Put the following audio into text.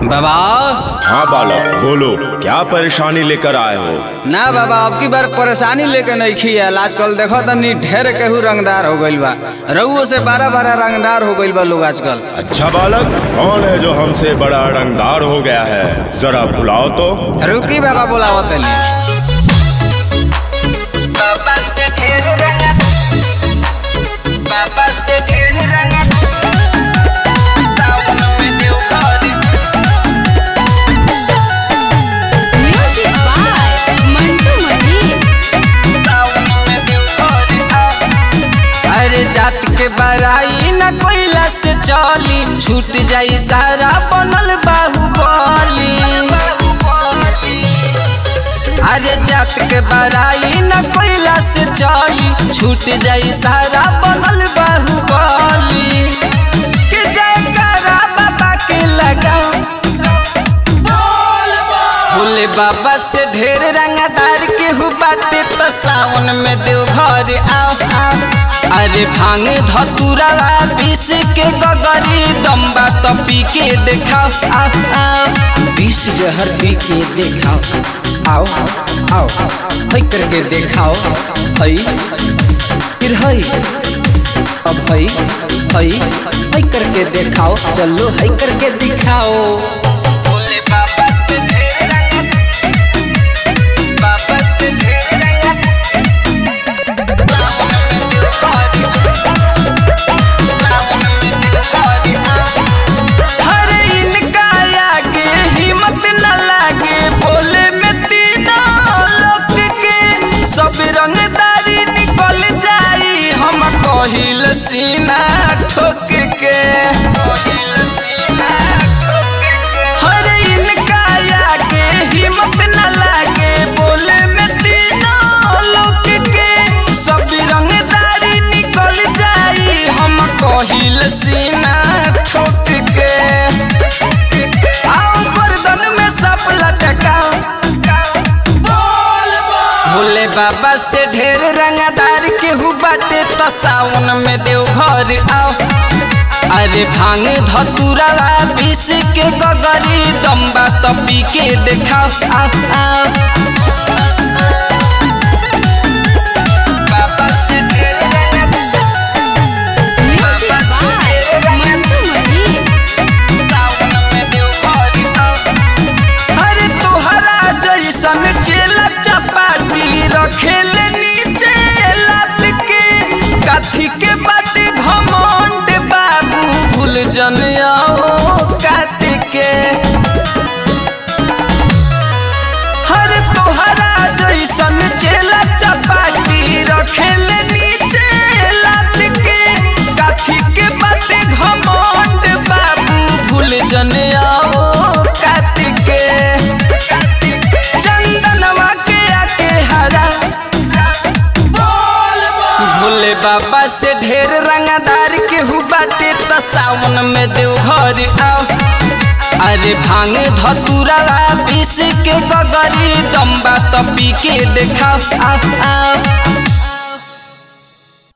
बाबा हाँ बालक बोलो क्या परेशानी लेकर आए हो ना बाबा अब की बार परेशानी लेके नहीं खियाल आजकल देखो तनी ढेर केहू रंगदार हो गइल बा रउओ से बारह बारह रंगदार हो गइल बा लोग आजकल अच्छा बालक कौन है जो हमसे बड़ा रंगदार हो गया है जरा बुलाओ तो रुकी बाबा बोलावो तनी बाबा से ढेर रंगा बाबा से ढेर रंगा टाउन में देव घर Music by Mantu Mani. अरे जात के बराई न कोइला से चली छूट जाई सारा बनल बाहुबली अरे जात के बराई न कोइला से चली छूट जाई सारा बनल बाहुबली के जयकारा बाबा के लगा भोले बाबा से ढेर रंगदार के हु बाटे तो सावन में देव घर आओ आओ अरे भांग धतुरा बीस के गगरी दम्बा तो पी के देखाओ आओ आओ बीस जहर पी के देखाओ आओ आओ हई करके देखाओ हई फिर हई अब हई हई हई करके देखाओ चलो हई करके दिखाओ भोले बाबा से ढेर रंगा बाबा से ढेर रंगा सावन में दिल खारी सावन में दिल खारी हरे इनका आगे हिम्मत न लागे बोले में तीनों लोग के सब रंगदारी निकल जाई हम कहिल सीना ठोक के कहिल सीना ठोक के हरे इनका आगे हिम्मत न लागे बोले में तीनों लोग के सब रंगदारी निकल जाई हम कहिल सीना ठोक के आओ गर्दन में सब लटकाओ भोले बाबा से ढेर रंगदार के हु बाटे तो सावन में देव घर आओ अरे भांग धतुरा बीस के गगरी दम्बा तो पी के देखाओ आओ आओ बाबा से ढेर रंगदार Music by Mantu Mani. सावन में देव घर आओ अरे तोहरा जैसन चेला चपाटी रखेले नीचे लात के काथी के बाटे घमंड बाबू भूल जन आओ कात के हर तोहरा जैसन चेला चपाटी रखेले नीचे लात के काथी के बाटे घमंड बाबू भूल जन आओ कात के चंदनवा के आके हरा भोले बाबा से ढेर रंगदार के हु बाटे तो सावन में देव घर आओ अरे भांग धतुरा बीस के गगरी दम्बा तो पी के देखाओ आओ आओ